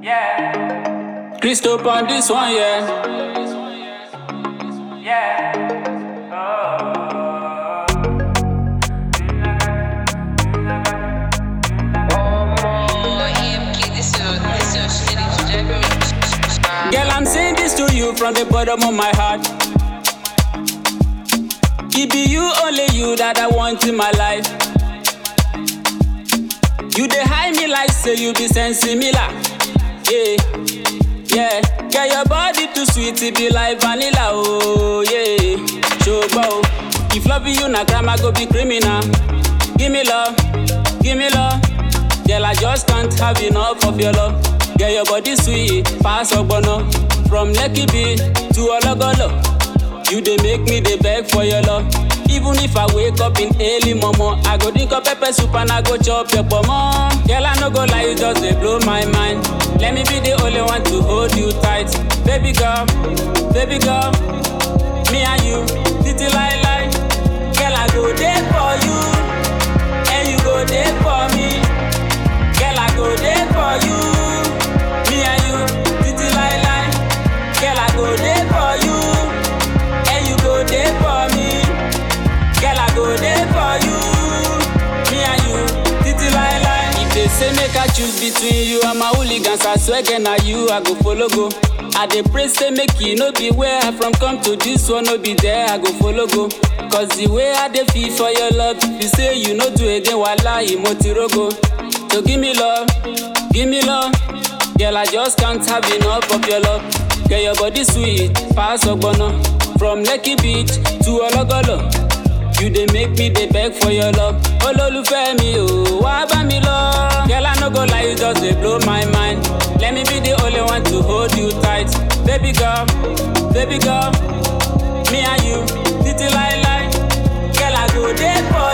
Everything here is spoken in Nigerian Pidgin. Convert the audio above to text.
Yeah, Christo on this one, yeah. yeah. Oh, EMK, this your, this your shit is driving me. Girl, I'm saying this to you from the bottom of my heart. It be you, only you that I want in my life. You dey hide me like say you be sensimilar. Yeah, yeah. Girl, your body too sweet, it be like vanilla. Oh, yeah. Showbo. If loving you na crime, I go be criminal. Give me love, give me love. Girl, I just can't have enough of your love. Girl, your body sweet, pass ogbono. From Lekki Beach to Ologolo. You dey make me dey beg for your love. Even if I wake up in early momo, I go drink up pepper soup and I go chop your pomo. Girl, I no go lie, you just dey blow my mind. Let me be the only one to hold you tight. Baby girl, baby girl, me and you, titi lie lie. Girl, I go there for you, and you go there for me. Girl, I go there for you, me and you, titi lie lie. Girl, I go there for you, and you go there for me. Girl, I go there for you, me and you, titi lie lie. If they say make I choose between you and my hooligans, I swear again na you I go follow go. I dey pray say make you no be where I from come to this one no be there I go follow go. Cause the way I dey feel for your love, if you say you no do again, wallahi mo ti rogo. So give me love, give me love. Girl, I just can't have enough of your love. Girl, your body sweet, pass ogbono. From Lekki Beach to Ologolo. You dey make me dey beg for your love. Olólùfẹ́ mi o, wá bá mi lọ. Girl, I no go lie, you just dey blow my mind. Let me be the only one to hold you tight. Baby girl, baby girl, me and you, titi lie lie. Girl, I go there for